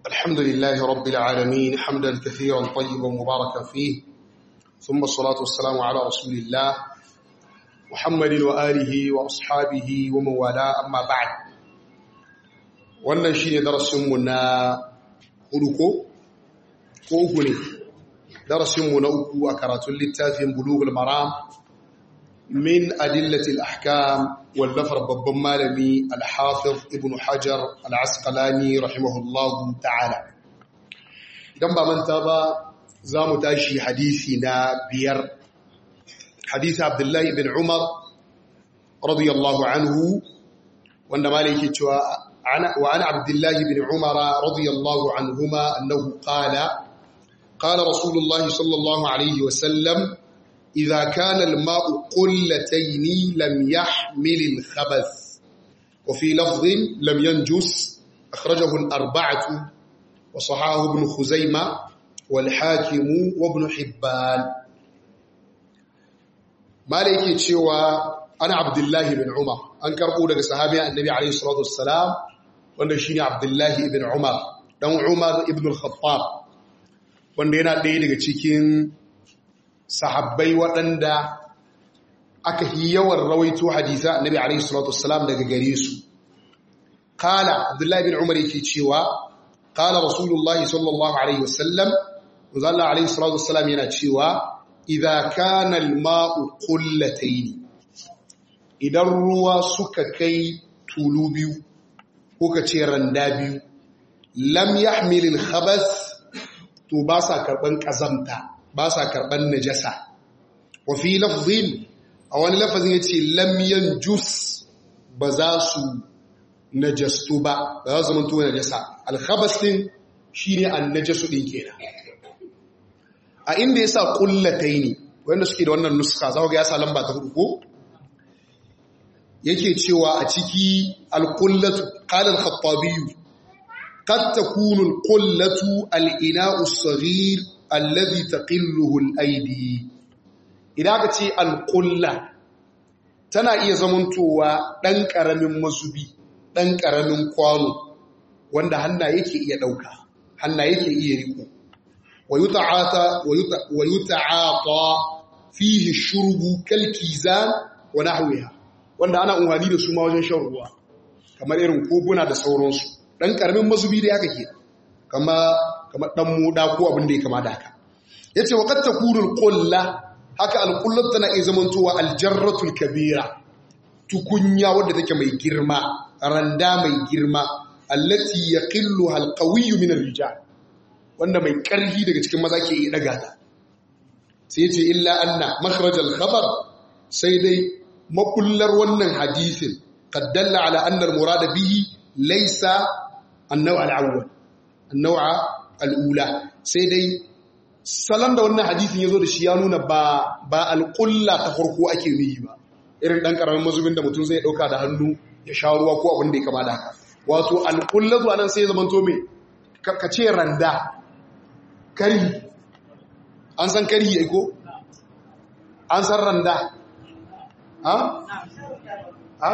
الحمد لله رب العالمين حمدا كثيرا طيبا مباركا فيه ثم الصلاة والسلام على رسول الله محمد وآله وأصحابه ومن والاه أما بعد wannan shine darasinmu na hudu ko ko uku ne darasinmu na uku a karatun littafin bulughul maram min adillatil ahkam wallafar babban malami al-hafiz ibn hajar al-asqalani rahimahullahu ta'ala idan ba manta ba za mu tashi hadisi na biyar hadisi abdullahi ibn umar radiyallahu anhu wanda malai yake cewa wa ana abdullahi ibn umar radiyallahu anhuma annahu qala qala rasulullahi sallallahu alaihi wa sallam إذا كان الماء قلتين لم يحمل الخبث وفي لفظ لم ينجس أخرجه الأربعة وصحاه ابن خزيمة والحاكم وابن حبان ما ليك تشوى أنا عبد الله بن عمر أنكر أولى صحابي النبي عليه الصلاة والسلام wanda shine Abdullahi ibn Umar dan Umar ibn al-Khattab wanda yana ɗaya daga cikin sahabbai waɗanda aka yi yawan rawaito hadisa annabi alaihi salatu wassalam daga gare su qala abdullahi bin umar yake cewa qala rasulullah sallallahu alaihi wasallam Allah alaihi salatu wassalam yana cewa idza kana al-ma'u qullatayn idan ruwa suka kai tulu biyu ko ka ce randa biyu lam yahmil al-khabath to ba sa karban kazamta ba sa karɓar najasa wafi lafzin a wani lafazin ya ce lamyan jus ba za su najastu ba ba za su zamanto najasa alkhabas din shi ne an najasu ɗin kenan a inda ya sa ƙullatai ne wanda suke da wannan nuska za ga ya sa lamba ta hudu ko yake cewa a ciki alƙullatu ƙalar khattabiyu قد تكون القلة الإناء الصغير alladhi taqilluhu al-aidi idan ka ce al-qulla tana iya zamantowa dan karamin mazubi dan karamin kwano wanda hanna yake iya dauka hanna yake iya riko wayuta'ata wayuta'ata fihi shurbu kalkizan wa nahwiha wanda ana unhani da su ma wajen shan ruwa kamar irin koguna da sauransu dan karamin mazubi da yake ke kama kamar dan moda ko abin da ya kama da haka yace waqad takunu alqulla haka alqullat tana iya zamantowa aljarratul kabira tukunya wadda take mai girma randa mai girma allati yaqilluha alqawiyyu min arrijal wanda mai karfi daga cikin maza ke iya daga ta sai yace illa anna makhraj alkhabar sai dai makullar wannan hadisin qad dalla ala anna almurad bihi laysa an-naw' al-awwal an-naw' al'ula sai dai salon da wannan hadisin ya zo da shi ya nuna ba alƙulla ta farko ake nuyi ba irin ɗan ƙaramin mazubin da mutum zai ɗauka da hannu ya sha ruwa ko abin da ya kama da haka wato alƙulla zuwa nan sai ya zamanto mai ka ce randa kari an san kari ya ko an san randa ha? ha?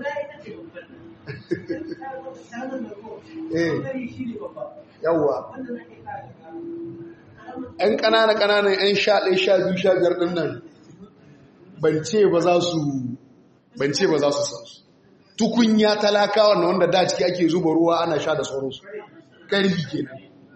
eh yawwa ‘yan ƙanana-ƙananan ‘yan sha ɗaya sha biyu sha biyar ɗin nan ban ce ba za su san su tukunya talakawa na wanda da ciki ake zuba ruwa ana sha da sauransu ƙarfi ke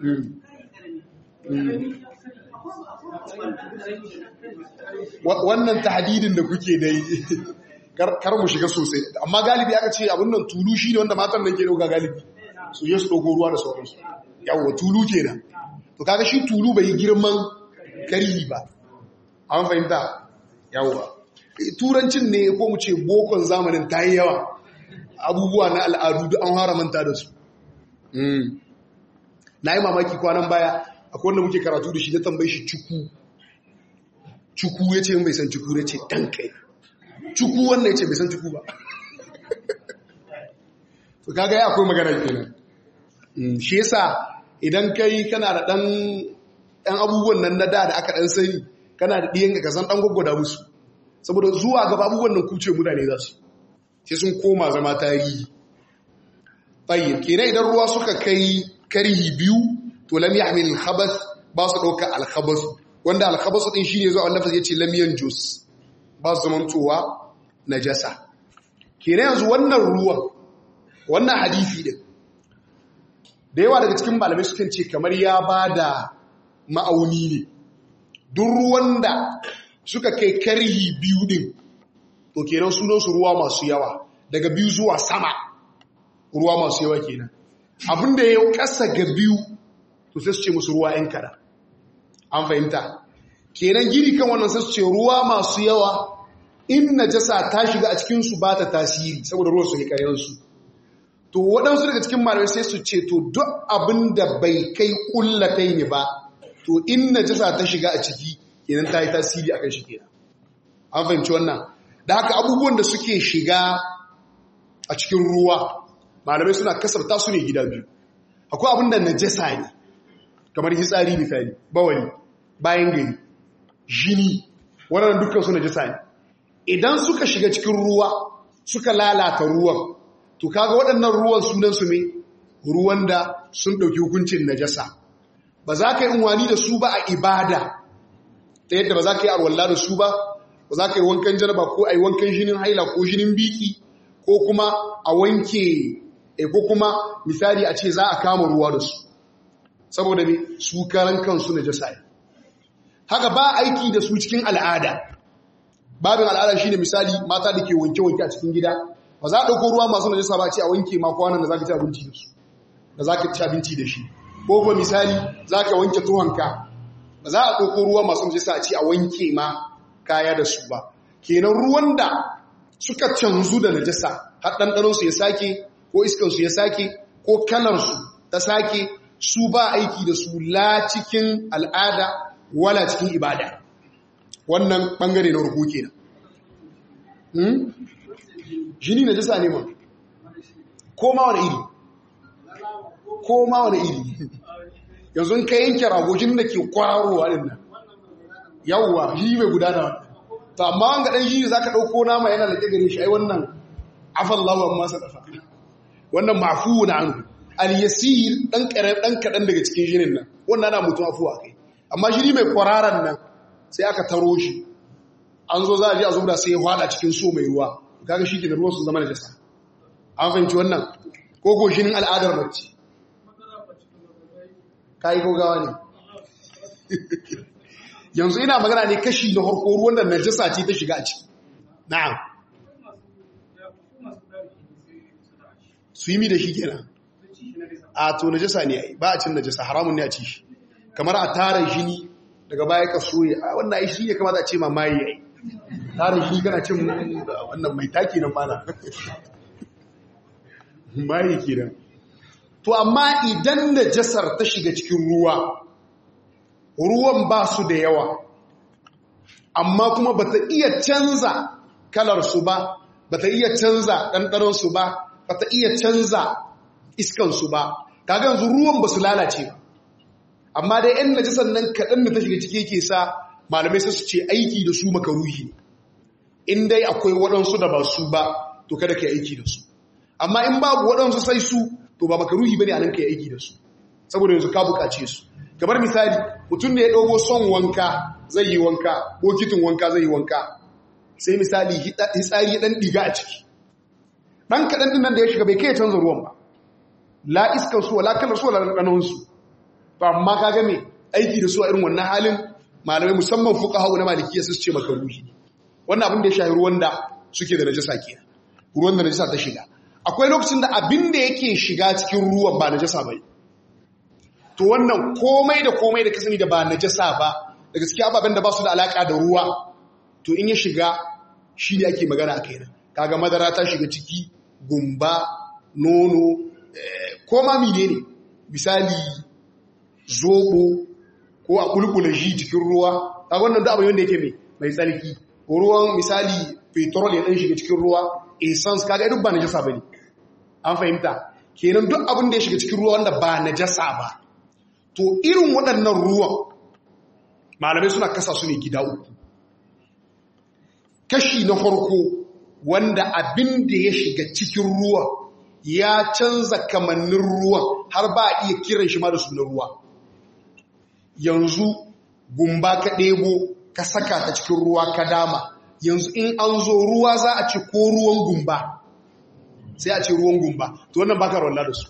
wannan tahadidin da kuke dai kar mu shiga sosai amma galibi aka ce abin nan tulu shi ne wanda matan nan ke dauka galibi su yi su ɗauko ruwa da sauransu yawon tulu kenan to kaga shi tulu bai girman kari ba an fahimta yawwa turancin ne ko mu ce bokon zamanin ta yi yawa abubuwa na al'adu duk an fara manta da su na yi mamaki kwanan baya akwai wanda muke karatu da shi na tambayi shi cuku cuku ya ce bai san cuku ya ce ɗan kai cuku wannan ya ce bai san cuku ba to kaga ya akwai magana kenan shi yasa idan kai kana da ɗan ɗan abubuwan nan na da da aka ɗan sani kana da ɗiyan ka san ɗan gwaggwada musu saboda zuwa gaba abubuwan nan kuce mutane za su sai sun koma zama tarihi tsayin kenan idan ruwa suka kai karhi biyu to lam yahmil al-khabath ba su dauka al-khabath wanda al-khabath din shine zuwa annabi yace lam yanjus ba su zamantowa najasa kenan yanzu wannan ruwan wannan hadisi din da yawa daga cikin malamai sukan ce kamar ya bada ma'auni ne duk ruwan da suka kai karhi biyu din to kenan sunan su ruwa masu yawa daga biyu zuwa sama ruwa masu yawa kenan abinda ya kasa ga biyu to sai su ce musu ruwa yan kada an fahimta kenan gini kan wannan sai su ce ruwa masu yawa in najasa ta shiga a cikin su ba ta tasiri saboda ruwan su ne kayansu to waɗansu daga cikin malamai sai su ce to duk abin da bai kai kullatai ne ba to in najasa ta shiga a ciki kenan ta yi tasiri akan shi kenan an fahimci wannan da haka abubuwan da suke shiga a cikin ruwa malamai suna kasarta su ne gida biyu akwai abin da najasa ne kamar hitsari misali bawali bayan gari jini waɗannan dukkan su najasa ne idan suka shiga cikin ruwa suka lalata ruwan to kaga waɗannan ruwan sunan su ne ruwan da sun ɗauki hukuncin najasa ba za ka yi unwani da su ba a ibada ta yadda ba za ka yi arwalla da su ba ba za ka yi wankan jaraba ko a yi wankan jinin haila ko jinin biki ko kuma a wanke ko kuma misali a ce za a kama ruwa da su saboda ne su karan kansu na jasa haka ba aiki da su cikin al'ada babin al'ada shine misali mata da ke wanke-wanke a cikin gida ba za a ɗauko ruwa masu najasa ba ce a wanke ma kwanan da za ka ci abinci da su da za ka ci abinci da shi ko kuma misali za ka wanke tuhonka ba za a ɗauko ruwa masu najasa a ce a wanke ma kaya da su ba kenan ruwan da suka canzu da najasa har ɗanɗanonsu ya sake ko iskansu ya sake ko kalarsu ta sake su ba aiki da su la cikin al'ada wala cikin ibada wannan ɓangare na ruku kenan jini najasa ne ma ko ma wani iri ko ma wani iri yanzu ka yanke ragojin da ke kwararowa ɗin nan yawwa jini mai gudana wannan to amma wanga dan shi zaka dauko nama yana da gare shi ai wannan afallahu amma sadafa wannan mafuun anhu al yasir dan kare dan kadan daga cikin jinin nan wannan ana mutum afuwa kai amma jini mai kwararan nan sai aka taro shi an zo za a je a zubda sai ya hwada cikin so mai ruwa kaga shi ke da ruwan su zama najasa an fahimci wannan ko ko jinin al'adar mace kai ko gawa ne yanzu ina magana ne kashi na harko ruwan da najasa ce ta shiga a ciki na'am su yi mi da shi kenan a to najasa ne ai ba a cin najasa haramun ne a ci shi kamar a tara jini daga baya ka soye a wannan ai shi ya kamata a ce ma mayi ai tara shi kana cin wannan mai taki nan mana mayi kenan to amma idan najasar ta shiga cikin ruwa ruwan ba su da yawa amma kuma ba ta iya canza kalarsu ba ba ta iya canza ɗanɗaransu ba ba ta iya canza iskansu ba kaga yanzu ruwan ba su lalace ba amma dai yan najisan nan kaɗan da ta shiga ciki ke sa malamai sai su ce aiki da su makaruhi ne in dai akwai waɗansu da ba su ba to kada ka yi aiki da su amma in babu waɗansu sai su to ba makaruhi ba ne a nan ka yi aiki da su saboda yanzu ka buƙace su kamar misali mutum da ya ɗogo son wanka zai yi wanka bokitin wanka zai yi wanka sai misali hitsari ya ɗan ɗiga a ciki ɗan kaɗan ɗin nan da ya shiga bai kai canza ruwan ba la iskar su wala kalar su wala ɗanɗanonsu ba amma ka game aiki da su a irin wannan halin malamai musamman fuka hau na malikiya su ce maka ruhi wannan abin da ya shahi ruwan da suke da najasa ke ruwan da najasa ta shiga akwai lokacin da abin da yake shiga cikin ruwan ba najasa bai to wannan komai da komai da kasani da ba najasa ba da gaskiya ababen da ba su da alaka da ruwa to in ya shiga shi ne ake magana a kaina kaga madara ta shiga ciki gumba nono ko ma mine ne misali zobo ko a kulkula shi cikin ruwa kaga wannan da abin wanda yake mai mai tsarki ko ruwan misali petrol ya dan shiga cikin ruwa essence kaga duk ba najasa bane an fahimta kenan duk abin da ya shiga cikin ruwa wanda ba najasa ba to irin waɗannan ruwan malamai suna kasa su ne gida uku kashi na farko wanda abin da ya shiga cikin ruwa ya canza kamannin ruwan har ba a iya kiran shi ma da sunan ruwa yanzu gumba ka ɗebo ka saka ta cikin ruwa ka dama yanzu in an zo ruwa za a ce ko ruwan gumba sai a ce ruwan gumba to wannan baka rawalla da su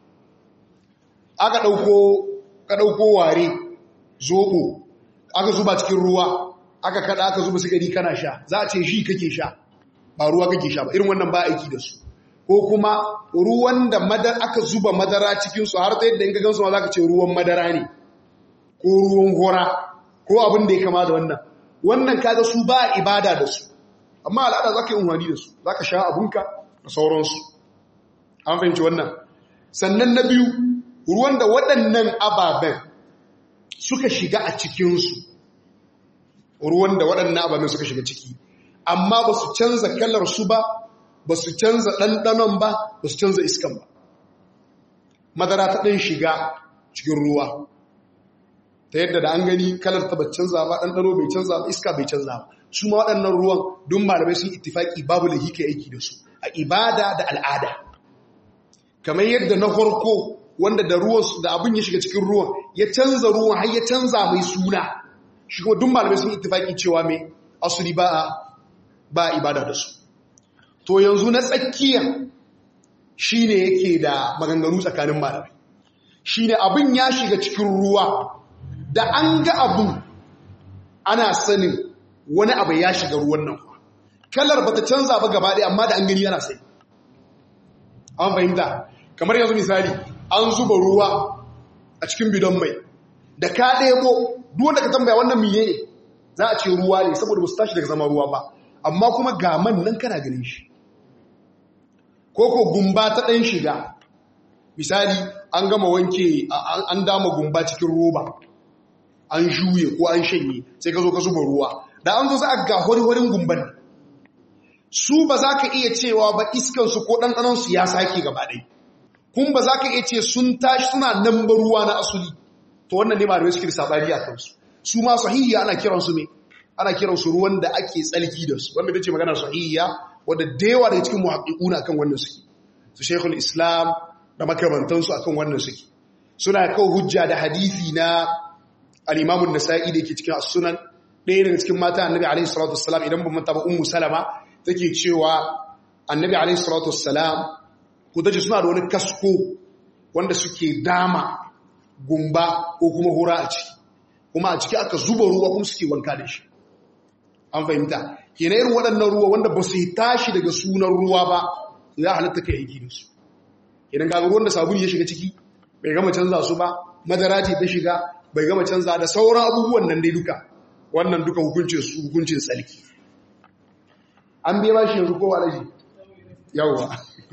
aka ɗauko ka ɗauko ware zoɓo aka zuba cikin ruwa aka kada aka zuba sigari kana sha za a ce shi kake sha ba ruwa kake sha ba irin wannan ba aiki da su ko kuma ruwan da madar aka zuba madara cikinsu har ta yadda in ka gansu ma za ka ce ruwan madara ne ko ruwan hora ko abin da ya kama da wannan wannan kaga su ba ibada da su amma al'ada za ka yi umarni da su za ka sha abunka da sauransu an fahimci wannan sannan na biyu ruwan da waɗannan ababen suka shiga a cikinsu ruwan da waɗannan ababen suka shiga ciki amma ba su canza kalar su ba ba su canza ɗanɗanon ba ba su canza iskan ba madara ta ɗan shiga cikin ruwa ta yadda da an gani kalar ta bai canza ba ɗanɗano bai canza ba iska bai canza ba su ma waɗannan ruwan don malamai sun ittifaki babu da hika aiki da su a ibada da al'ada kamar yadda na farko wanda da ruwan da abin ya shiga cikin ruwan ya canza ruwan har ya canza mai suna shi kuma duk malamai sun ittifaki cewa mai asuli ba ba ibada da su to yanzu na tsakiya shine yake da maganganu tsakanin malamai shine abin ya shiga cikin ruwa da an ga abin ana sanin wani abu ya shiga ruwan nan kalar bata canza ba gaba ɗaya amma da an gani yana sai an fahimta kamar yanzu misali an zuba ruwa a cikin bidon mai da ka ɗebo duwanda ka tambaya wannan miye ne za a ce ruwa ne saboda ba su tashi daga zama ruwa ba amma kuma ga man nan kana ganin shi ko ko gumba ta ɗan shiga misali an gama wanke an dama gumba cikin roba an juye ko an shanye sai ka zo ka zuba ruwa da an zo za a ga hori-horin gumban su ba za ka iya cewa ba iskansu ko ɗanɗanansu ya sake gaba ɗai kun ba za ka iya ce sun tashi suna nan ba ruwa na asuli to wannan ne malamai suke da sabari a kansu su ma sahihiya ana kiransu ne ana kiransu ruwan da ake tsalki da su wanda ce magana sahihiya wadda da yawa daga cikin muhaƙiƙuna akan wannan suke su shekul islam da makamantansu akan wannan suke suna kawo hujja da hadisi na al'imamun nasa'i da yake cikin sunan ɗaya daga cikin mata annabi alaihi salatu wassalam idan ban manta ba ummu salama take cewa annabi alaihi salatu wassalam ku dace suna da wani kasko wanda suke dama gumba ko kuma hura a ciki kuma a ciki aka zuba ruwa kuma suke wanka da shi an fahimta kenan irin waɗannan ruwa wanda ba su yi tashi daga sunan ruwa ba ya halatta ka aiki da su kenan ga ruwan da sabulu ya shiga ciki bai gama canza su ba madara ce ta shiga bai gama canza da sauran abubuwan nan dai duka wannan duka hukuncin su hukuncin tsalki an biya ba shi yanzu kowa alaji yawwa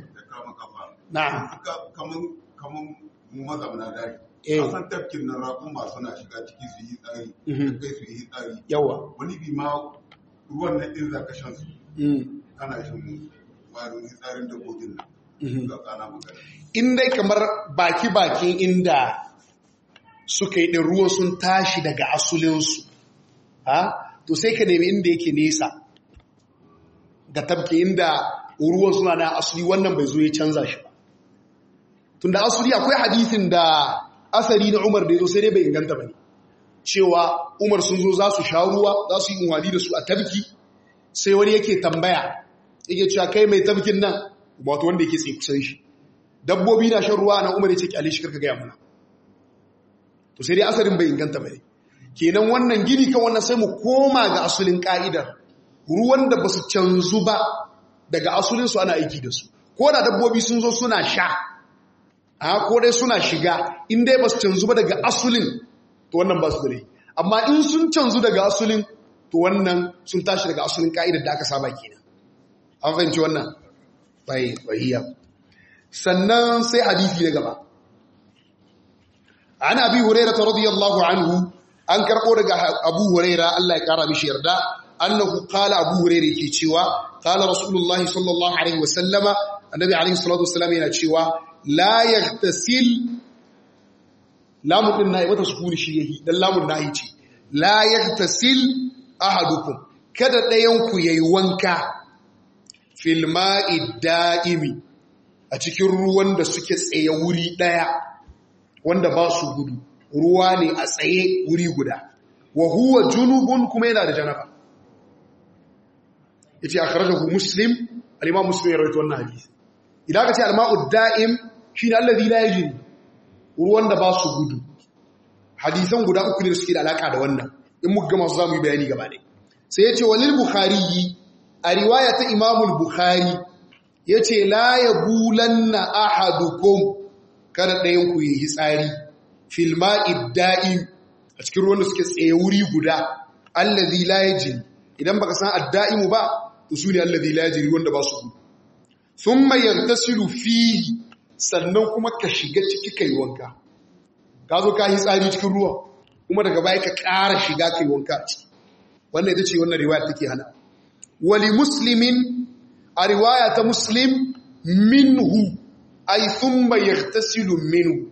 na kamar mu mazamna dari Eh. a san tafkin nan rakun ba suna shiga ciki su yi tsari Mhm. kai su yi tsari yawa wani bi ma ruwan nan din zaka shan su Mm. kana shan mu ba da wani tsarin dabbobin nan Mhm. ga kana magana in dai kamar baki-bakin inda suka yi ɗin ruwan sun tashi daga asulinsu ha to sai ka nemi inda yake nesa ga tabke inda ruwan suna na asuli wannan bai zo ya canza shi ba tun da asuli akwai hadisin da asari na umar da ya zo sai dai bai inganta ba ne cewa umar sun zo za su sha ruwa za su yi unwali da su a tabki sai wani yake tambaya yake cewa kai mai tabkin nan wato wanda yake tsaye kusan shi dabbobi na shan ruwa na umar ya ce kyale shi karka gaya mana to sai dai asarin bai inganta ba ne kenan wannan gini kan wannan sai mu koma ga asulin ka'idar ruwan da ba su canzu ba daga asulinsu ana aiki da su ko da dabbobi sun zo suna sha a ko dai suna shiga in dai ba su canzu ba daga asulin to wannan ba su da rai amma in sun canzu daga asulin to wannan sun tashi daga asulin ka'idar da aka saba kenan an fahimci wannan bai bahiya sannan sai hadisi na gaba an abi hurairah radiyallahu anhu an karbo daga abu hurairah Allah ya kara mishi yarda annahu qala abu hurairah yake cewa qala rasulullahi sallallahu alaihi wasallama annabi alaihi salatu wasallam yana cewa la yaghtasil lamun din nayi wata sukuni shi yayi dan lamun nayi ce la yaghtasil ahadukum kada dayan ku yayi wanka fil ma'i da'imi a cikin ruwan da suke tsaye wuri ɗaya wanda ba su gudu ruwa ne a tsaye wuri guda wa huwa junubun kuma yana da janaba yace akhrajahu muslim al-imam muslim ya rawaito wannan hadisi idan ka ce al-ma'u da'im shine alladhi la yajri ruwan da ba su gudu hadisan guda uku ne suke da alaka da wannan in muka gama su zamu yi bayani gaba ne sai yace walil bukhari a riwaya ta imam al-bukhari yace la yabulanna ahadukum kada ɗayan ku yi tsari fil ma'id da'im a cikin ruwan da suke tsaye wuri guda allazi la yajri idan baka san ad-da'imu ba to sune allazi la yajri wanda ba su gudu thumma yantasilu fihi sannan kuma ka shiga ciki kai wanka ka zo ka yi tsari cikin ruwa kuma daga baya ka ƙara shiga kai wanka wannan ita ce wannan riwaya take hana wali muslimin a riwaya ta muslim minhu ay thumma yaghtasilu minhu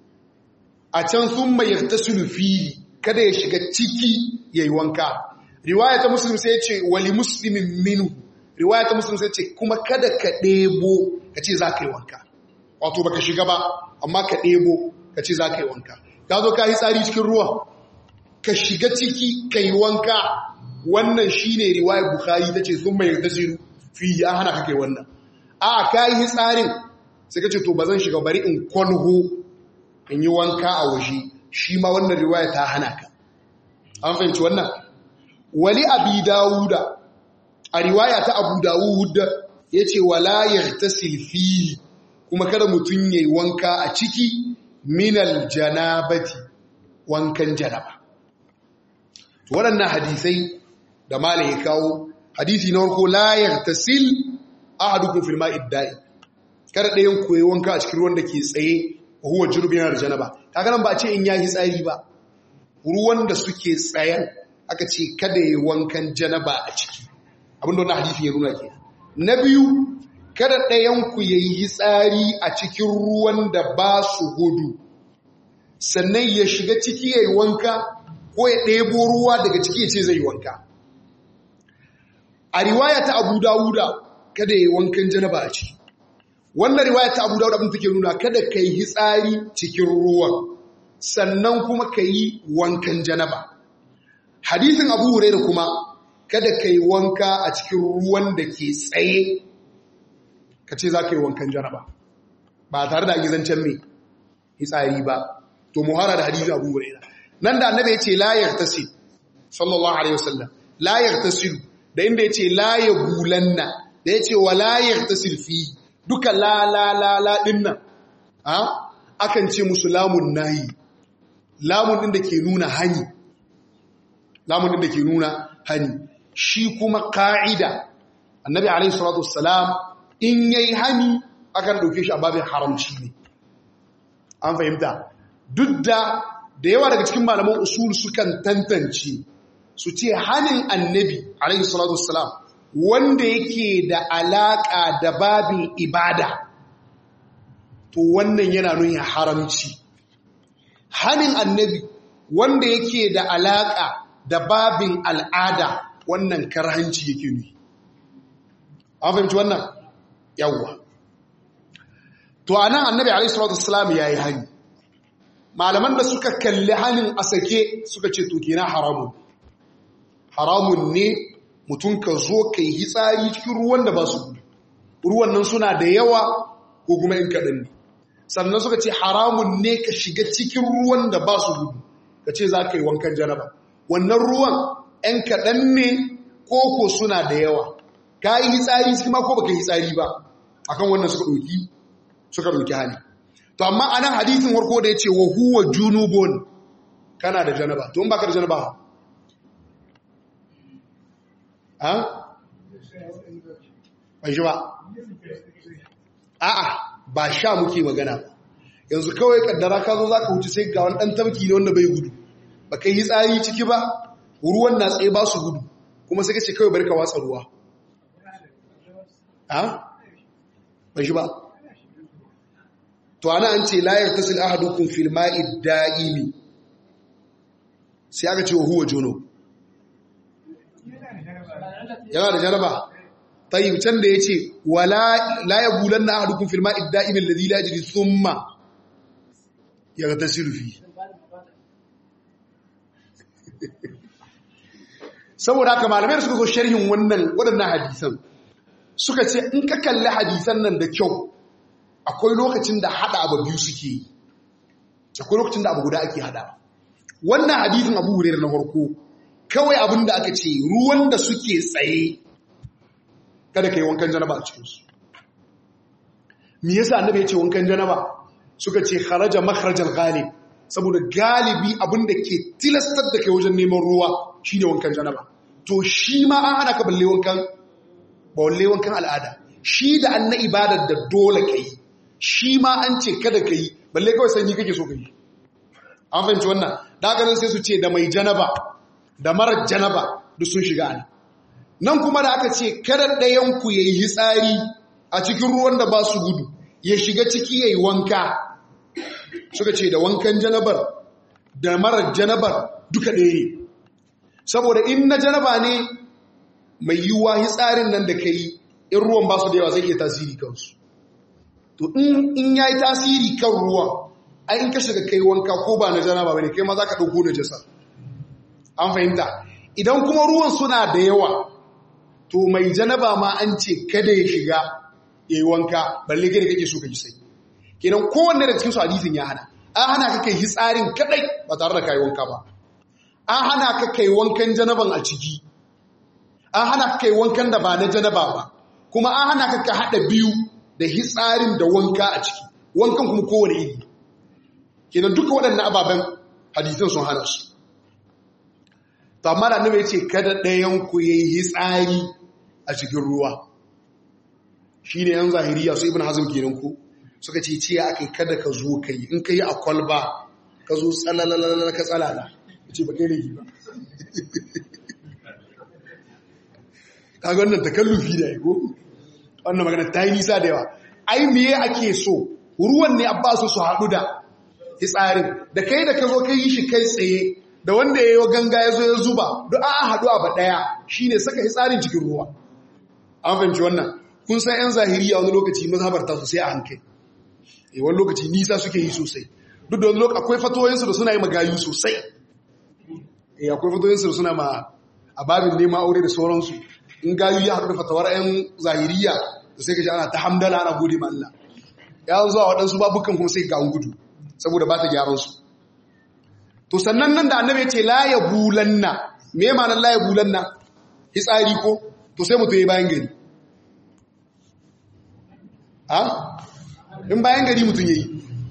a can thumma yaghtasilu fihi kada ya shiga ciki yayi wanka riwaya ta muslim sai ya ce wali muslimin minhu riwaya ta muslim sai ya ce kuma kada ka ɗebo ka ce za ka yi wanka wato baka shiga ba amma ka ɗebo ka ce za ka yi wanka ka zo ka yi tsari cikin ruwa ka shiga ciki ka yi wanka wannan shi ne riwayar bukari ta ce sun mai tasiru fi ya hana ka kai wannan a ka yi tsarin sai ka ce to ba zan shiga bari in kwanho in yi wanka a waje shi ma wannan riwaya ta hana ka an fahimci wannan wali abi dawuda a riwaya ta abu dawuda ya ce wala yartasil fihi kuma kada mutum ya yi wanka a ciki minal janabati wankan janaba waɗannan hadisai da malam ya kawo hadisi na warko layar tasil ahadukum fil ma'id da'i kada ɗayan koyi wanka a cikin ruwan da ke tsaye huwa jurbin yana da janaba kaga nan ba a ce in yayi tsari ba ruwan da suke tsayen aka ce kada yi wankan janaba a ciki abinda wannan hadisi ya nuna ke na biyu kada ɗayanku ya yi tsari a cikin ruwan da ba su gudu sannan ya shiga ciki ya yi wanka ko ya ɗebo ruwa daga ciki ya ce zai yi wanka a riwaya ta abu dawuda kada ya yi wankan janaba a ciki wannan riwaya ta abu dawuda abin take nuna kada ka yi hitsari cikin ruwan sannan kuma ka yi wankan janaba hadisin abu huraira kuma kada ka yi wanka a cikin ruwan da ke tsaye ka ce za ka yi wankan janaba ba tare da gizancen mai hitsari ba to muhara da hadisi abu huraira nan da annabi ya ce la yartasi sallallahu alaihi wasallam la yartasilu da inda ya ce la yabulanna da ya ce wa la yartasil fi duka la la la la dinnan a akan ce musu lamun nahi lamun din da ke nuna hani lamun din da ke nuna hani shi kuma ka'ida annabi alaihi salatu wassalam in yayi hani akan dauke shi a babin haramci ne an fahimta duk da da yawa daga cikin malaman usul sukan tantance su ce hanin annabi alaihi salatu wassalam wanda yake da alaka da babin ibada to wannan yana nuna haramci hanin annabi wanda yake da alaka da babin al'ada wannan karhanci yake ne an fahimci wannan yawwa to anan annabi alaihi salatu wassalam yayi hani malaman da suka kalli hanin a sake suka ce to kenan haramun haramun ne mutum ka zo ka yi hitsari cikin ruwan da ba su gudu ruwan nan suna da yawa ko kuma in kaɗan ne sannan suka ce haramun ne ka shiga cikin ruwan da ba su gudu ka ce za ka yi wankan janaba wannan ruwan ‘yan kaɗan ne ko ko suna da yawa ka yi hitsari cikin ma ko baka yi hitsari ba akan wannan suka ɗauki suka ɗauki hali to amma anan hadithin warko da ya ce wa huwa junubun kana da janaba to in baka da janaba ha ba shi ba a'a ba sha muke magana yanzu kawai kaddara ka zo zaka wuce sai ga wani dan tabki ne wanda bai gudu ba kai yi tsari ciki ba ruwan na tsaye ba su gudu kuma sai ka ce kawai bari ka watsa ruwa ha ba shi ba to ana an ce la yartasil ahadukum fil ma'i da'imi sai aka ce huwa juno yana da jaraba tayyib can da yace wala la yabulanna ahadukum fil ma'i da'im alladhi la yajri thumma yaghtasilu fi saboda haka malamai suka zo sharhin wannan waɗannan hadisan suka ce in ka kalli hadisan nan da kyau akwai lokacin da hada abu biyu suke yi akwai lokacin da abu guda ake hada wannan hadisin abu hurairar na farko kawai abin da aka ce ruwan da suke tsaye kada ka yi wankan janaba a cikinsu me yasa annabi ya ce wankan janaba suka ce kharaja makharajal ghalib saboda galibi abin da ke tilastar da kai wajen neman ruwa shine wankan janaba to shi ma an hana ka balle wankan balle wankan al'ada shi da an na ibadar da dole kai shi ma an ce kada ka yi balle kawai sanyi kake so ka yi an fahimci wannan daganin sai su ce da mai janaba da marar janaba duk sun shiga ne nan kuma da aka ce kada ɗayanku ya yi hitsari a cikin ruwan da ba su gudu ya shiga ciki ya yi wanka suka ce da wankan janabar da marar janabar duka ɗaya ne saboda in na janaba ne mai yiwuwa hitsarin nan da ka yi in ruwan ba su da yawa zai iya tasiri kansu to in ya yi tasiri kan ruwan ai in ka shiga kai wanka ko ba na janaba ba ne kai ma za ka ɗauko na jasa an fahimta idan kuma ruwan suna da yawa to mai janaba ma an ce kada ya shiga ya yi wanka balle gida kake so ka ji sai kenan kowanne da cikin su hadisin ya hana an hana ka kai hitsarin kadai ba tare da kai wanka ba an hana ka kai wankan janaban a ciki an hana ka kai wankan da ba na janaba ba kuma an hana ka ka hada biyu da hitsarin da wanka a ciki wankan kuma kowane iri kenan duka waɗannan ababen hadisan sun hana su to amma da annabi ya ce kada ɗayan ku yayi hitsari a cikin ruwa shine yan zahiriya su ibn hazm kenan ko suka ce ce akai kada ka zo kai in kai a kwalba ka zo tsalalala ka tsalala ce ba kai laifi ba kaga wannan takallufi da ko wannan magana ta yi nisa da yawa ai miye ake so ruwan ne abba su su haɗu da hitsarin da kai da ka zo kai yi shi kai tsaye da wanda ya yi ganga ya zo ya zuba duk an haɗu a ba ɗaya shi ne saka hitsarin cikin ruwa an fahimci wannan kun san 'yan zahiriya wani lokaci mazhabar ta sosai a hankali e wani lokaci nisa suke yi sosai duk da wani lokaci akwai fatoyinsu da suna yi magayu sosai e akwai fatoyinsu da suna ma a babin neman aure da sauransu in gayu ya haɗu da fatawar 'yan zahiriya da sai ka ji ana ta hamdala ana gode ma Allah ya zuwa waɗansu babukan kuma sai ga gudu saboda ba ta gyaran su to sannan nan da annabi ya ce la ya bulanna me ma'anar la ya bulanna hitsari ko to sai mutum ya bayan gari ha in bayan gari mutum ya yi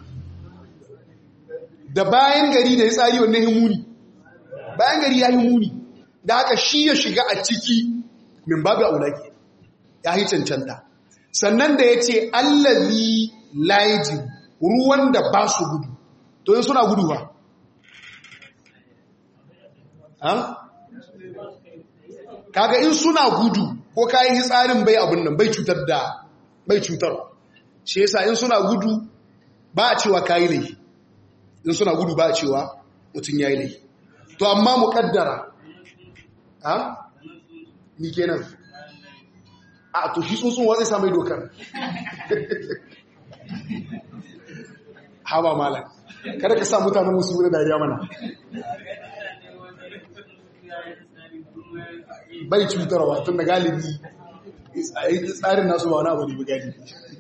da bayan gari da hitsari wanne himuni bayan gari ya himuni da haka shi ya shiga a ciki min babu aulaki ya yi cancanta sannan da ya ce allazi laijin ruwan da ba su gudu to yin suna gudu ba kaga in suna gudu ko kayan hitsarin bai abin nan bai cutar da bai cutar shi yasa in suna gudu ba a cewa kayi laifi in suna gudu ba a cewa mutum ya yi laifi to amma mu kaddara ha ni kenan a to shi tsuntsun wa zai samai dokar haba malam kada ka sa mutanen musu da dariya mana bai cutarwa tun da galibi tsarin nasu ba wani abu ne galibi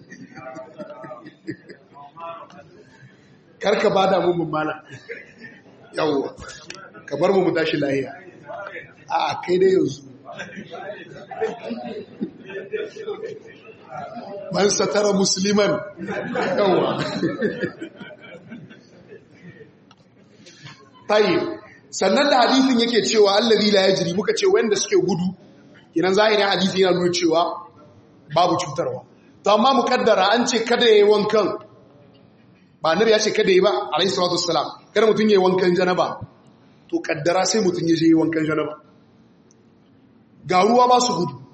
karka ba da mun malam yawwa ka bar mu tashi lahiya a kai dai yanzu man satara musliman yawwa tayi sannan da hadisin yake cewa allazi la yajri muka ce wanda suke gudu kinan zahirin hadisi yana nuna cewa babu cutarwa to amma mukaddara an ce kada yayi wankan ba nabi ya ce kada yi ba alayhi salatu wassalam kada mutun yayi wankan janaba to kaddara sai mutun ya je yayi wankan janaba ga ruwa ba su gudu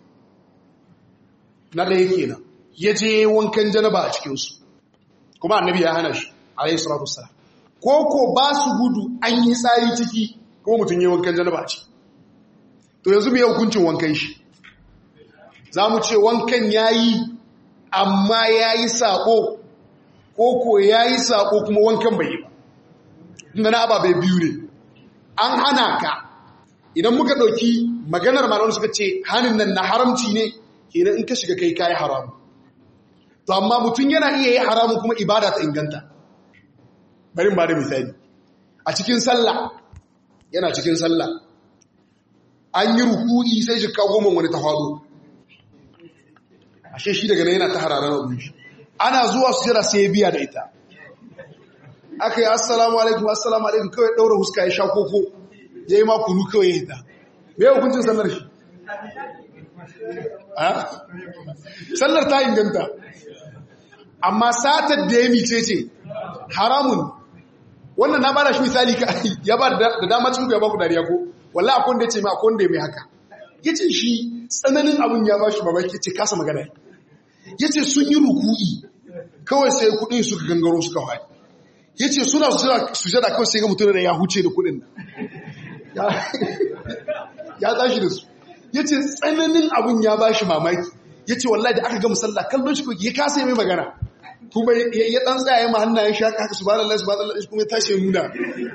na da yake nan ya je wankan janaba a cikin su kuma annabi ya hana shi alayhi salatu wassalam ko ko ba su gudu an yi tsari ciki kuma mutum yi wankan janaba ce to yanzu mai hukuncin wankan shi za mu ce wankan ya yi amma ya yi saƙo ko ko ya yi saƙo kuma wankan bai yi ba inda na ababai biyu ne an hana ka idan muka ɗauki maganar malamu suka ce hannun nan na haramci ne kenan in ka shiga kai kayi haramu to amma mutum yana iya yi haramu kuma ibada ta inganta bari ba da misali a cikin sallah yana cikin sallah an yi rukuni sai shi kawo goma wani ta faɗo ashe shi daga nan yana ta hararar abin shi ana zuwa su jira sai ya biya da ita aka yi assalamu alaikum assalamu alaikum kawai ɗaura huska ya sha koko ya yi makonu kawai ya hita mai hukuncin sallar shi sallar ta inganta amma satar da ya mice ce haramun wannan na bada shi misali ya ba da dama cikin ya ba ku dariya ko walla akwai wanda ya ce mai akwai wanda ya mai haka ya ce shi tsananin abin ya ba shi mamaki ce kasa magana ya ce sun yi ruku'i kawai sai kudin suka gangaro suka haɗi ya ce suna sujada kawai sai ga mutum da ya huce da kudin ya tashi da su ya ce tsananin abin ya ba shi mamaki ya ce wallahi da aka ga musalla kallon shi ya kasa yi mai magana kuma ya dan tsaye ma hannayen shi haka su ba da Allah su ba da Allah kuma ya tashi ya nuna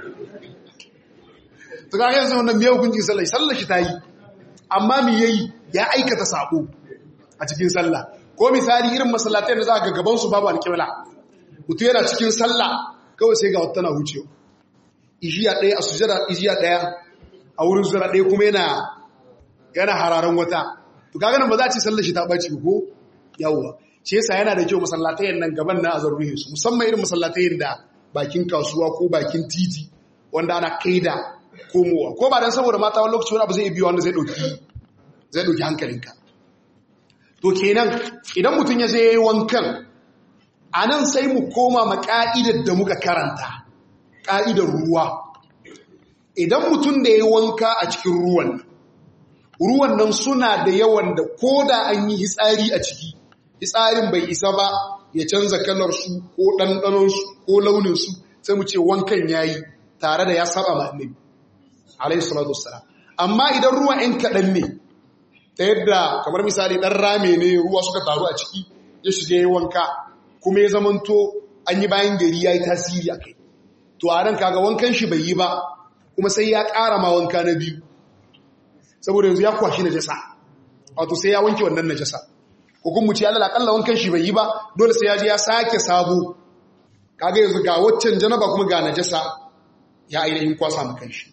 to ga yanzu wannan me hukuncin sallah sallah shi ta yi amma me yayi ya aikata sako a cikin sallah ko misali irin masallatai da za ga gaban su babu alƙibla mutum yana cikin sallah kawai sai ga wata tana hucewa ijiya ɗaya a sujada ijiya ɗaya a wurin sujada ɗaya kuma yana yana hararan wata to kaga nan ba za a ce sallar shi ta ɓaci ko yawwa shi yasa yana da kyau masallatayen nan gaban na azarruhe su musamman irin masallatayen da bakin kasuwa ko bakin titi wanda ana kaida komowa ko ba dan saboda mata wani lokaci wani abu zai biyo wanda zai ɗauki zai ɗauki hankalinka to kenan idan mutum ya je wankan a nan sai mu koma ma ƙa'idar da muka karanta ƙa'idar ruwa idan mutum da ya wanka a cikin ruwan ruwan nan suna da yawan da ko da an yi hitsari a ciki hitsarin bai isa ba ya canza kalarsu ko ɗanɗanonsu ko launinsu sai mu ce wankan ya yi tare da ya saba ma annabi alayhi salatu wassalam amma idan ruwan ‘yan kaɗan ne ta yadda kamar misali ɗan rame ne ruwa suka taru a ciki ya shiga ya wanka kuma ya zamanto an yi bayan gari ya yi tasiri a kai to a nan kaga wankan shi bai yi ba kuma sai ya ƙara ma wanka na biyu saboda yanzu ya kwashi na jasa wato sai ya wanke wannan na jasa ko kuma ce alal akalla wankan shi bai yi ba dole sai ya je ya sake sabo kaga yanzu ga waccan janaba kuma ga najasa ya ainihin kwasa mu kanshi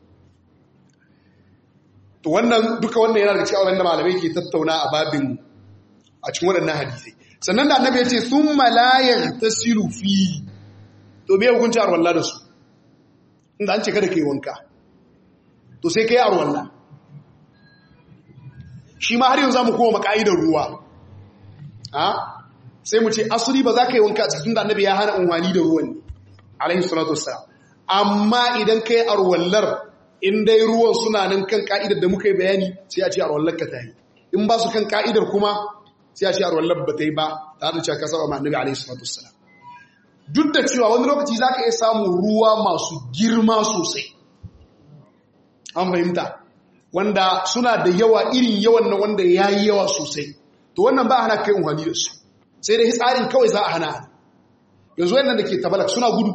to wannan duka wannan yana daga cikin abin da malamai ke tattauna a babin a cikin waɗannan hadisai sannan da annabi ya ce thumma la yaghtasilu fi to me hukunci arwalla da su inda an ce kada kai wanka to sai kai arwalla shi ma har yanzu zamu koma maka'idar ruwa sai mu ce asuli ba za ka yi wanka a cikin da annabi ya hana unwani da ruwan ne alaihi salatu wassalam amma idan kai arwallar in dai ruwan suna nan kan ka'idar da muka yi bayani sai a ce arwallar ka ta yi in ba su kan ka'idar kuma sai a ce arwallar ba ta yi ba ta hada cewa ka saba ma annabi alaihi salatu wassalam duk da cewa wani lokaci za ka iya samun ruwa masu girma sosai an fahimta wanda suna da yawa irin yawan na wanda ya yi yawa sosai to wannan ba hana kai unhani da su sai dai tsarin kawai za a hana yanzu wannan da ke tabalak suna gudu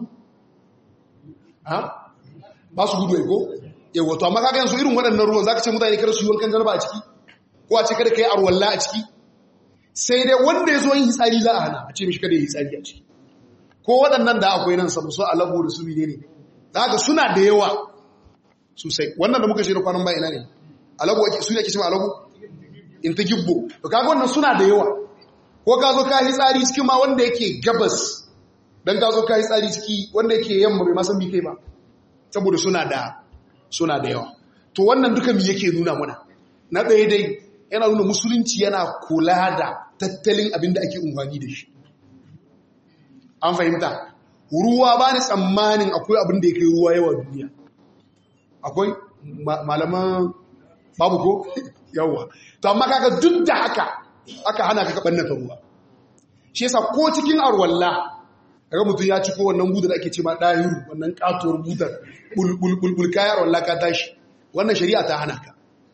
ba su gudu ko yawa to amma kaga yanzu irin waɗannan ruwan za ka ce mutane kada su yi wankan jarba a ciki ko a ce kada ka yi arwalla a ciki sai dai wanda ya zo yin hitsari za a hana a ce mishi kada ya yi hitsari a ciki ko waɗannan da akwai nan samu so alabo da su ne ne za ka suna da yawa sosai wannan da muka shi da kwanan ba ina ne alabo su ne ake cewa alabo in ta gibbo to kaga wannan suna da yawa ko ka zo ka yi tsari cikin ma wanda yake gabas dan ka zo ka yi tsari ciki wanda yake yamma bai masan bi kai ba saboda suna da suna da yawa to wannan duka mi yake nuna muna na ɗaya dai yana nuna musulunci yana kula da tattalin abin da ake unwani da shi an fahimta ruwa ba ni tsammanin akwai abin da ya kai ruwa yawa duniya akwai malaman babu ko yawa to amma kaga duk da haka aka hana ka kaban ta ruwa shi yasa ko cikin arwalla kaga mutum ya ci ko wannan budar ake ce ma dahiru wannan katuwar budar bulbul bulbul kayar arwalla ka tashi wannan shari'a ta hana ka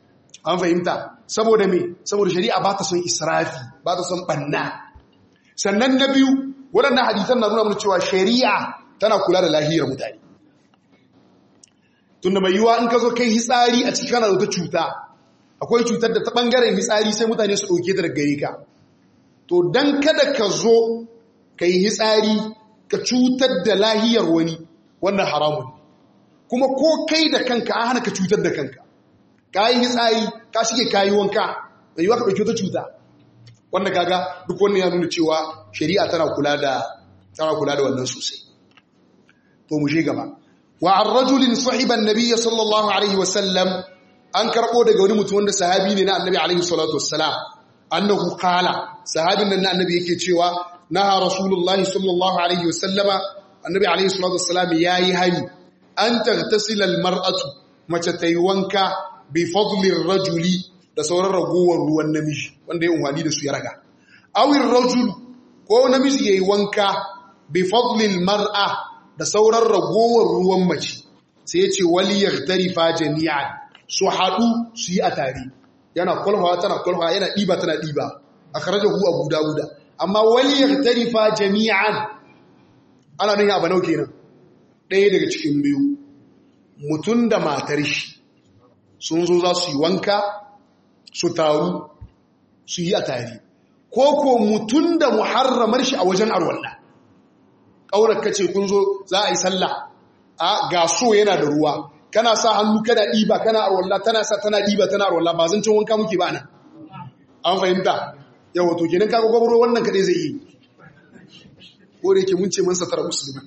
an fahimta saboda me saboda shari'a ba ta son israfi ba ta son banna sannan na biyu waɗannan hadisan na nuna mana cewa shari'a tana kula da lahiyar mutane tunda mai yiwuwa in ka zo kai hitsari a cikin kana da wata cuta akwai cutar da ta ɓangaren hitsari sai mutane su ɗauke ta daga gare ka to don kada ka zo ka yi hitsari ka cutar da lahiyar wani wannan haramun kuma ko kai da kanka an hana ka cutar da kanka ka yi hitsari ka shige ka yi wanka da yiwuwa ka ɗauki wata cuta wanda kaga duk wannan ya nuna cewa shari'a tana kula da tana kula da wannan sosai to mu je gaba wa an rajulin sahiban nabiyyi sallallahu alaihi wasallam an karbo daga wani mutum wanda sahabi ne na annabi alaihi salatu wassalam annahu qala sahabin nan na annabi yake cewa naha rasulullahi sallallahu alaihi wasallama annabi alaihi salatu wassalam yayi hani an taghtasila almar'atu mace tayi wanka bi fadli rajuli da sauran ragowar ruwan namiji wanda ya unwani da su ya raga awir rajul ko namiji yayi wanka bi fadli mar'a da sauran ragowar ruwan mace sai ya ce waliyar tarifa jami'an su haɗu su yi a tare yana kwalhawa tana kwalhawa yana ɗiba tana ɗiba a karajar hu abu dawuda amma waliyar tarifa jami'an ana nuna abu nau kenan ɗaya daga cikin biyu mutum da matar shi sun zo za su yi wanka su taru su yi a tare ko ko mutum da muharramar shi a wajen arwallah ƙaunar kace kun zo za a yi sallah a ga so yana da ruwa kana sa hannu kana ɗiba kana arwallah tana sa tana ɗiba tana arwallah ba zan cin wanka muke ba nan an fahimta yawa to kenan kaga gwamnati wannan kaɗai zai yi ko da yake mun ce mun satara musulmi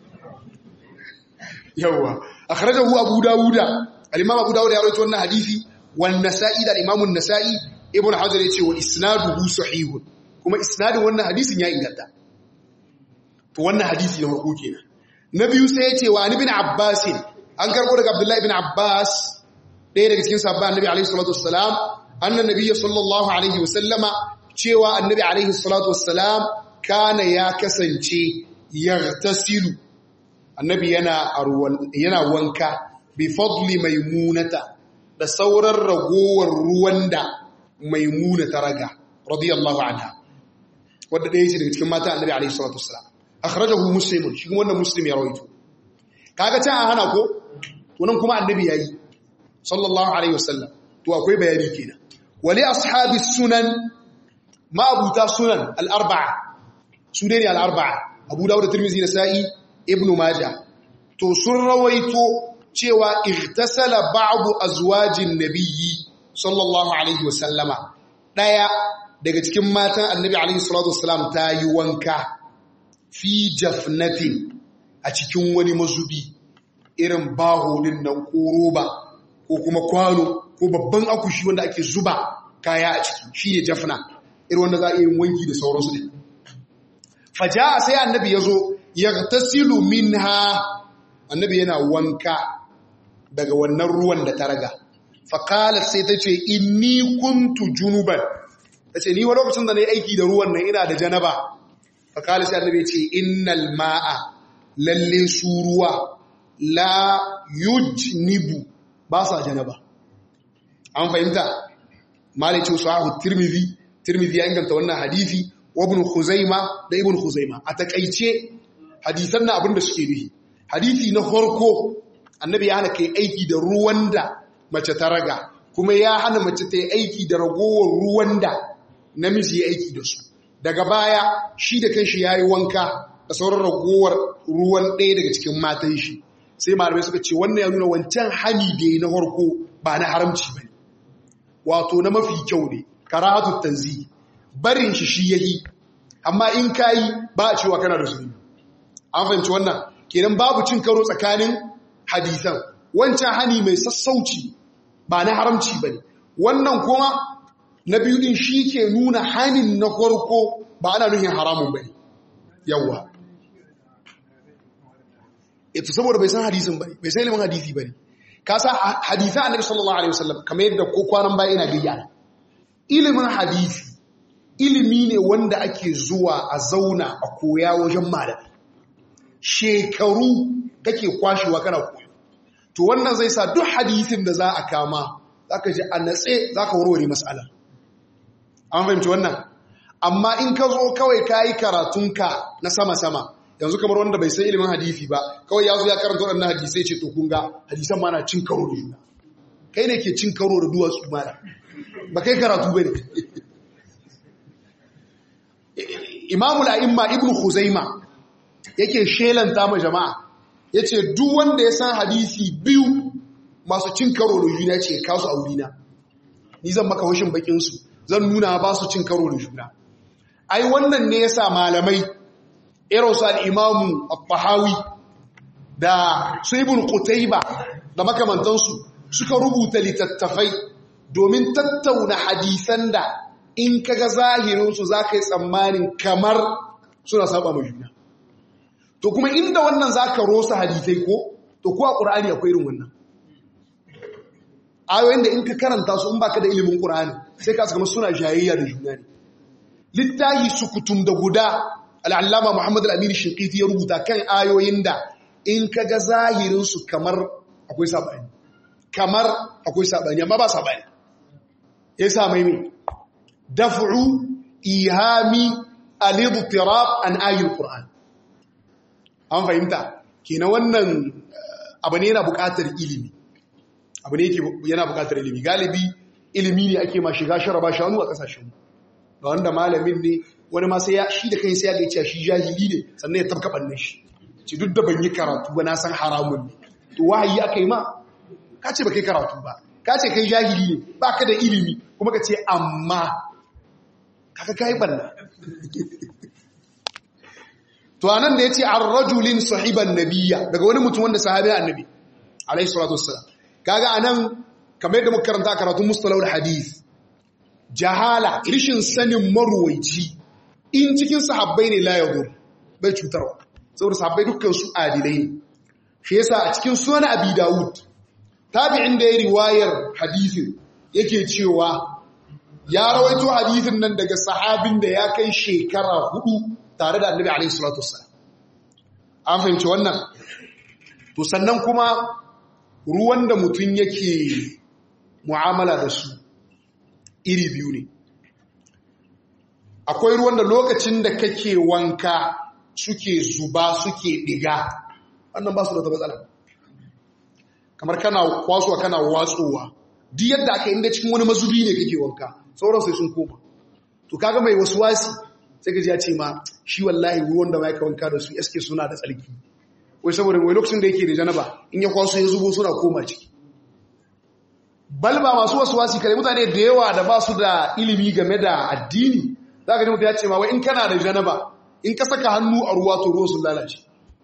yawa akhrajahu abu dawuda al-imam abu dawuda ya rawaito wannan hadisi wan nasa'i da imam an-nasa'i ibn hajar yace wa isnaduhu sahihun kuma isnadin wannan hadisin ya inganta to wannan hadisi na farko kenan na biyu sai ya ce wa ibn abbas an karbo daga abdullahi ibn abbas ɗaya daga cikin sahabban annabi alaihi salatu wassalam annan nabiyyi sallallahu alaihi wasallama cewa annabi alaihi salatu wassalam kana ya kasance yartasilu annabi yana yana wanka bi fadli maimunata da sauran ragowar ruwan da maimuna ta raga radiyallahu anha wadda ɗaya ce daga cikin mata annabi alaihi salatu wassalam akhrajahu muslimun shi kuma wannan muslim ya rawaito kaga can a hana ko to nan kuma annabi yayi sallallahu alaihi wasallam to akwai bayani kenan wali ashabi sunan ma abuta sunan al-arba'a su ne al-arba'a abu dawud da tirmidhi nasa'i ibnu majah to sun rawaito cewa igtasala ba'du azwajin nabiyyi sallallahu alaihi wasallama daya daga cikin matan annabi alaihi salatu wasallam ta yi wanka fi jafnatin a cikin wani mazubi irin baho din nan ko roba ko kuma kwano ko babban akushi wanda ake zuba kaya a ciki shi ne jafna irin wanda za a yin wanki da sauransu ne faja sai annabi ya zo ya tasilu minha annabi yana wanka daga wannan ruwan da ta raga faƙalar sai ta ce inni kuntu junuban ta ce ni wa lokacin da na yi aiki da ruwan nan ina da janaba faƙalar sai annabi ce innal ma'a lalle su ruwa la yujnibu ba sa janaba an fahimta malice sahahu tirmidhi tirmidhi ya inganta wannan hadisi wa ibn khuzaima da ibn khuzaima a takaice hadisan na abinda suke nufi hadisi na farko annabi ya hana kai aiki da ruwan da mace ta raga kuma ya hana mace ta yi aiki da ragowar ruwan da namiji ya aiki da su daga baya shi da kanshi ya yi wanka da sauran ragowar ruwan ɗaya daga cikin matan shi sai malamai suka ce wannan ya nuna wancan hani da ya na farko ba na haramci ba ne wato na mafi kyau ne karatu tanzi barin shi shi yayi amma in kayi ba a cewa kana da zunubi an fahimci wannan kenan babu cin karo tsakanin hadisan wancan hani mai sassauci ba na haramci ba ne wannan kuma na biyu din shi ke nuna hanin na farko ba ana nuhin haramun ba ne yawwa ita saboda bai san hadisin ba ne bai san ilimin hadisi ba ne ka sa hadisan annabi sallallahu alaihi wasallam kamar yadda ko kwanan baya ina gayya ilimin hadisi ilimi ne wanda ake zuwa a zauna a koya wajen malami shekaru kake kwashewa kana koyo to wannan zai sa duk hadisin da za a kama zaka ji a natse zaka warware mas'ala an fahimci wannan amma in ka zo kawai kayi karatunka na sama-sama yanzu kamar wanda bai san ilimin hadisi ba kawai ya zo ya karanta waɗannan hadisai ce to kun ga hadisan ma na cin karo da juna kai ne ke cin karo da duwatsu mana ba kai karatu ba ne imamul a'imma ibn khuzaima yake shelanta ma jama'a yace duk wanda ya san hadisi biyu masu cin karo da juna ce kasu a wurina ni zan maka hushin bakin su zan nuna ba su cin karo da juna ai wannan ne yasa malamai irin su al-imamu at-tahawi da su ibn qutayba da makamantansu suka rubuta littattafai domin tattauna hadisan da in kaga zahirinsu za ka yi tsammanin kamar suna saba mai juna to kuma inda wannan za ka rosa hadisai ko to kuwa ƙura'ani akwai irin wannan ayoyin da in ka karanta su in baka da ilimin ƙura'ani sai ka kama suna jayayya da juna ne littahi sukutum da guda al'allama muhammad al'amiri shinkiti ya rubuta kan ayoyin da in kaga zahirinsu kamar akwai saɓani kamar akwai saɓani amma ba saɓani ya sa mai mai daf'u ihami al-idtirab an ayatul qur'an an fahimta kenan wannan abu ne yana buƙatar ilimi abu ne yake yana buƙatar ilimi galibi ilimi ne ake ma shiga sharaba shanu a kasashen mu ga wanda malamin ne wani ma sai ya shi da kai sai ya ga cewa shi jahili ne sannan ya tabka bannan shi ci duk da ban yi karatu ba na san haramun ne to wahayi aka yi ma ka ce ba kai karatu ba ka ce kai jahili ne ba ka da ilimi kuma ka ce amma kaka kai banna to anan da yace ar-rajulin sahiban nabiyya daga wani mutum wanda sahabi annabi alayhi salatu wassalam kaga anan kamar yadda muka karanta karatun mustalahul hadith jahala rishin sanin marwaici in cikin sahabbai ne la yadur bai cutarwa saboda sahabbai dukkan su adilai ne shi yasa a cikin sunan abi daud tabi'in da ya riwayar hadisin yake cewa ya rawaito hadithin nan daga sahabin da ya kai shekara hudu tare da annabi alaihi salatu wassalam an fahimci wannan to sannan kuma ruwan da mutum yake mu'amala da su iri biyu ne akwai ruwan da lokacin da kake wanka suke zuba suke diga wannan ba su da matsala kamar kana kwasuwa kana watsowa duk yadda aka inda cikin wani mazubi ne kake wanka sauran sai sun koma to kaga mai wasu wasi sai ka ji ya ce ma shi wallahi ruwan da mai ka wanka da su eske suna da tsarki wai saboda wai lokacin da yake da janaba in ya kwaso ya zubo suna koma ciki balba masu wasu wasi kare mutane da yawa da ba su da ilimi game da addini za ka ji mutu ya ce ma wai in kana da janaba in ka saka hannu a ruwa to ruwan sun lalace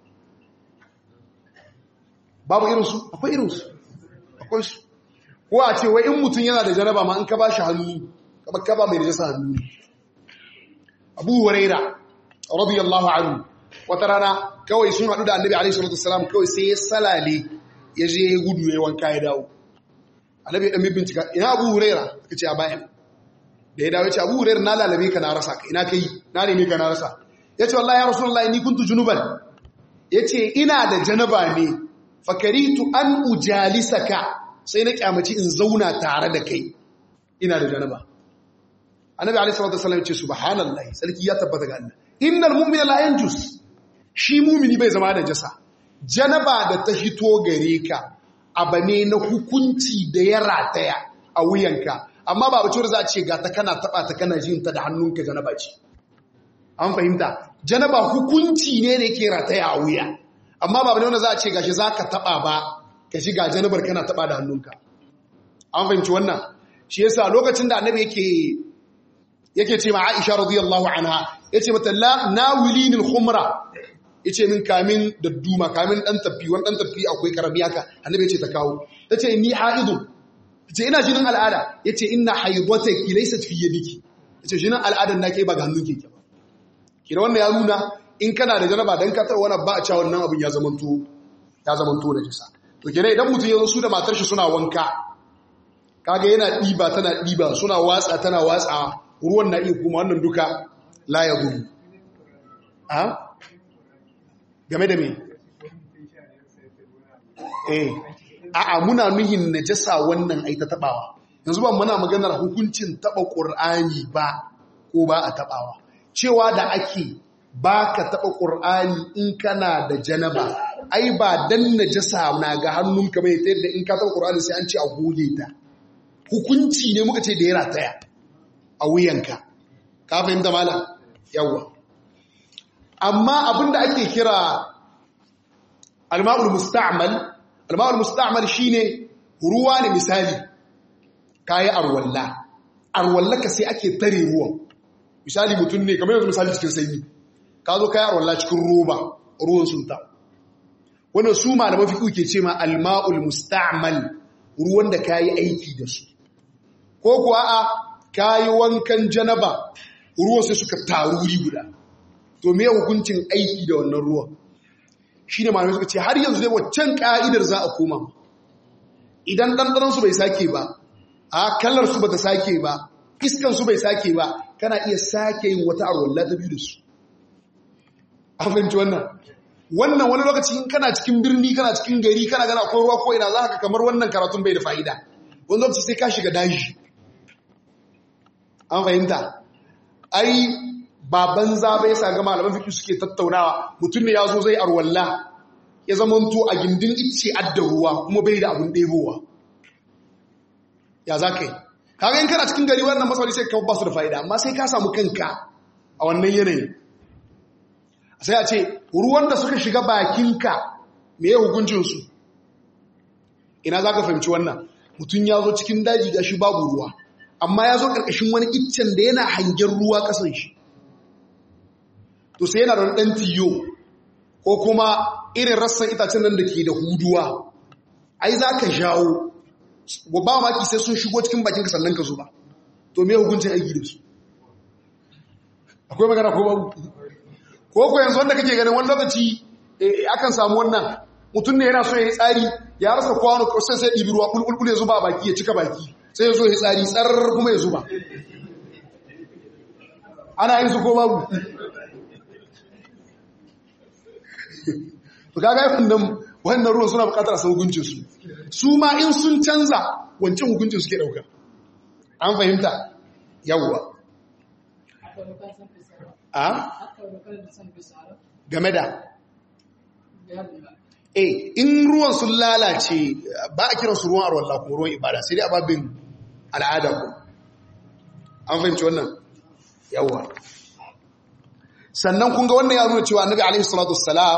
babu irinsu akwai irinsu akwai su ko a ce wai in mutum yana da janaba ma in ka ba shi hannu kamar ka ba mai da jasa hannu abu huraira radiyallahu anhu wata rana kawai sun haɗu da annabi alaihi salatu wasalam kawai sai ya salale ya je ya gudu ya wanka ya dawo annabi ya dan bincika ina abu huraira ka ce a bayan da ya dawo ya ce abu huraira na lalabe ka na rasa ka ina kai na neme ka na rasa ya ce wallahi ya rasulullahi ni kuntu junuban ya ce ina da janaba ne fakaritu an ujalisaka sai na kyamaci in zauna tare da kai ina da janaba annabi alaihi salatu wasallam ce subhanallahi sarki ya tabbata ga Allah innal mu'mina la yanjus shi mu'mini bai zama da jasa janaba da ta hito gare ka abane na hukunci da ya rataya a wuyanka amma ba bace za a ce ga ta kana taba ta kana jin ta da hannunka janaba ce an fahimta janaba hukunci ne da yake rataya a wuya amma ba bane wanda za a ce gashi zaka taba ba ka shiga janabar kana taba da hannunka an fahimci wannan shi yasa lokacin da annabi yake yake ce ma Aisha radiyallahu anha yace mata la nawilinil khumra yace min kamin da duma kamin dan tafi wani dan tafi akwai karami haka annabi yace ta kawo tace ni haidu tace ina jinin al'ada yace inna haidatuki laysat fi yadiki yace jinin al'adan nake ba ga hannunki ke ba kira wannan ya nuna in kana da janaba dan ka tar wani ba a cewa wannan abin ya zamanto ya zamanto da jisa to kenan idan mutum ya zo su da matar shi suna wanka kaga yana diba tana diba suna watsa tana watsa ruwan na iya kuma wannan duka la ya gudu a game da me eh a'a muna nuhin najasa wannan ai ta tabawa yanzu ba muna maganar hukuncin taba qur'ani ba ko ba a tabawa cewa da ake ba ka taba qur'ani in kana da janaba ai ba dan najasa na ga hannunka bai ta yadda in ka taba qur'ani sai an ce a goge ta hukunci ne muka ce da ya rataya a wuyanka ka fahimta malam yawa amma abinda ake kira alma'ul musta'mal alma'ul musta'mal shine ruwa ne misali kayi arwalla arwalla ka sai ake tare ruwan misali mutum ne kamar yanzu misali cikin sanyi ka zo kayi arwalla cikin roba ruwan sunta wannan su malaman fiqh ke ce ma alma'ul musta'mal ruwan da kayi aiki da su ko kuwa a kayi wankan janaba ruwan sai suka taru wuri guda to me hukuncin aiki da wannan ruwan shi ne malamai suka ce har yanzu dai waccan ka'idar za a koma idan ɗanɗanansu bai sake ba a kallarsu ba ta sake ba iskansu bai sake ba kana iya sake yin wata arwalla ta biyu da su an fahimci wannan wannan wani lokaci in kana cikin birni kana cikin gari kana gana akwai ruwa ko ina za ka kamar wannan karatun bai da fa'ida wani lokaci sai ka shiga daji an fahimta ai baban zaba ya saga malaman fiƙi suke tattaunawa mutum ne ya zo zai arwalla ya zamanto a gindin ice adda ruwa kuma bai da abin ɗebowa ya za ka yi kaga in kana cikin gari wannan matsaloli sai ka ba su da fa'ida amma sai ka samu kanka a wannan yanayi sai a ce ruwan da suka shiga bakinka me ya hukuncinsu ina za ka fahimci wannan mutum ya zo cikin daji ga shi babu ruwa amma ya zo ƙarƙashin wani iccen da yana hangen ruwa ƙasan shi to sai yana da ɗan tiyo ko kuma irin rassan itacen nan da ke da huduwa ai za ka jawo ba maki sai sun shigo cikin bakinka sannan ka zuba to me hukuncin aiki da su akwai magana ko babu ko ko yanzu wanda kake ganin wani lokaci akan samu wannan mutum ne yana so ya yi tsari ya rasa kwano sai sai ɗibi ruwa bulbul ya zuba baki ya cika baki sai ya zo ya tsari tsarar kuma ya zuba ana yin su ko babu to kaga wannan wannan ruwan suna bukatar a san hukuncin su su ma in sun canza wancan hukuncin suke dauka an fahimta yawwa a game da eh in ruwan sun lalace ba a kiran su ruwan arwallah kuma ruwan ibada sai dai ababin al'ada ku an fahimci wannan yawwa sannan kun ga wannan ya nuna cewa annabi alaihi salatu wassalam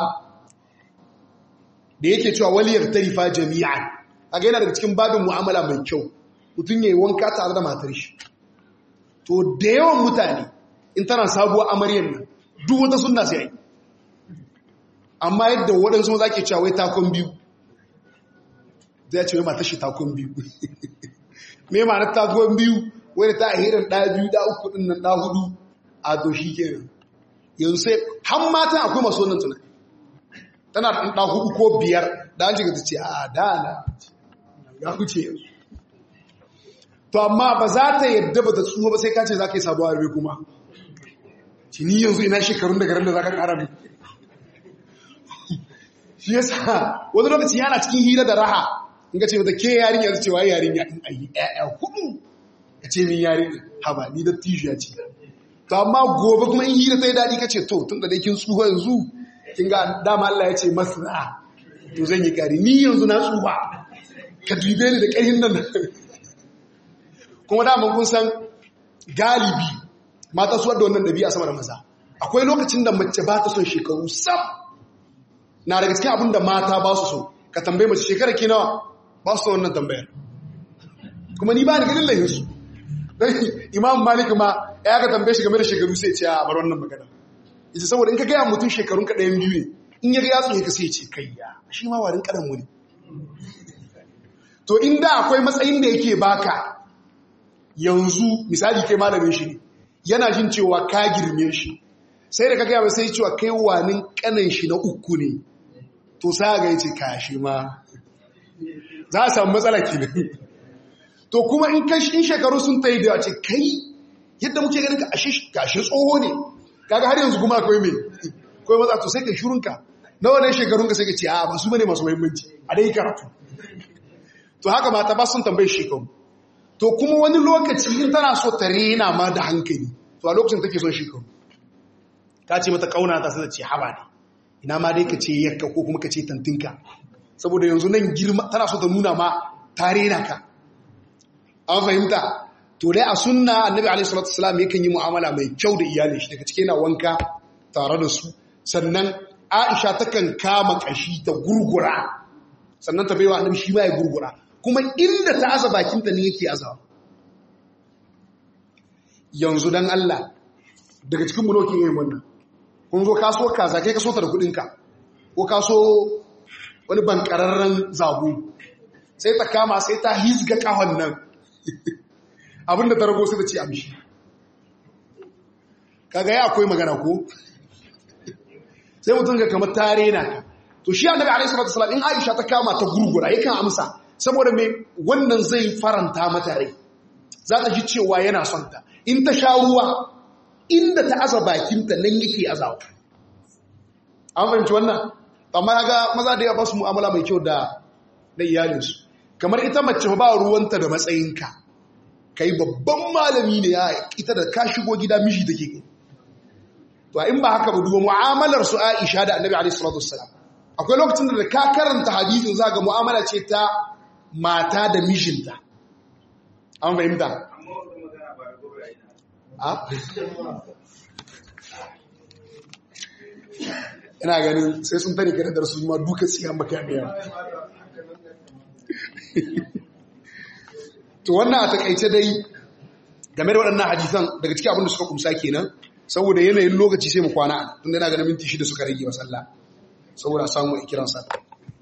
da yake cewa waliyar tarifa jami'an kaga yana daga cikin babin mu'amala mai kyau mutum yayi wanka tare da matar shi to da yawan mutane in tana sabuwar amaryar nan duk wata sunna sai yi amma yadda waɗansu maza ke cewa wai takon biyu zai ce wai matar shi takon biyu me ma na takon biyu wai da ta ahirin ɗaya biyu ɗa uku ɗin nan ɗa hudu a to shi kenan yanzu sai har matan akwai masu wannan tunani tana da ɗan hudu ko biyar da an jiga ta ce a dana ya huce yanzu to amma ba za ta yadda ba ta tsuwa ba sai ka ce za ka yi sabuwa rabe kuma ni yanzu ina shekarun da garin da za ka ƙara mai shi yasa wani lokaci yana cikin hira da raha in ka ce mata ke yarin yanzu cewa yarin ya in ayi ɗaya hudu ka ce min yarin haba ni da tishiya ce to amma gobe kuma in hira ta yi daɗi ka ce to tun da dai kin tsuwa yanzu kin ga dama Allah ya ce masna to zan yi kari ni yanzu na tsufa ka dube ni da ƙarhin nan kuma dama kun san galibi mata su wadda wannan ɗabi'a sama da maza akwai lokacin da mace ba ta son shekaru sam na daga cikin abin da mata ba su so ka tambaye mace shekara ke nawa ba su wannan tambayar kuma ni ba ni ganin lahinsu don imam malik ma ya ka tambaye shi game da shekaru sai ce a bar wannan magana ita saboda in ka gaya mutum shekarun ka ɗayan biyu ne in ya ga ya tsoye ka sai ce kai ya shi ma warin ƙaran wani to inda akwai matsayin da yake baka yanzu misali kai malamin shi ne yana jin cewa ka girme shi sai da ka gaya sai cewa kai wanin kanan shi na uku ne to sa ga yace kashi ma za a samu matsala kenan to kuma in kai in shekaru sun tayi da ce kai yadda muke ganin ka ashe gashi tsoho ne kaga har yanzu kuma akwai me akwai matsa to sai ka shirunka nawa ne shekarunka sai ka ce a ba su bane masu muhimmanci a dai karatu to haka mata ba sun tambaye shekaru to kuma wani lokaci in tana so ta rena ma da hankali to a lokacin take son shekaru ta ce mata kauna ta sai ce haba ne ina ma dai ka ce yakka ko kuma ka ce tantinka saboda yanzu nan girma tana so ta nuna ma ta rena ka an fahimta to dai a sunna annabi alaihi salatu wasalam yakan yi mu'amala mai kyau da iyalin shi daga cike yana wanka tare da su sannan Aisha takan kama kashi ta gurgura sannan ta baiwa annabi shi ma ya gurgura kuma inda ta aza bakin ta ne yake azawa yanzu dan Allah daga cikin mu nokin yin wannan kun zo kaso kaza kai kaso ta da kudin ka ko kaso wani bankararren zabu sai ta kama sai ta hizga kahon nan abinda ta rago sai ta ce amshi kaga ya akwai magana ko sai mutum ga kamar tare na ka to shi annabi alaihi salatu wasallam in Aisha ta kama ta gurgura yakan amsa saboda me wannan zai faranta mata rai za ta ji cewa yana son ta in ta sha ruwa inda ta aza bakinta nan yake azawa an fahimci wannan amma ga maza da ya ba su mu'amala mai kyau da da iyalinsu kamar ita mace ba ruwanta da matsayinka kai babban malami ne ya ita da ka shigo gida miji take kai to in ba haka ba duba mu'amalar su Aisha da Annabi alaihi salatu wassalam akwai lokacin da ka karanta hadisin za ga mu'amala ce ta mata da mijinta an fahimta ina ganin sai sun tare kare darsu ma duka tsiyan makamiya to wannan a takaice dai game da waɗannan hadisan daga cikin abin da suka kumsa kenan saboda yanayin lokaci sai mu kwana tun da na ganin minti shida suka rage wa sallah saboda samu ikiran sallah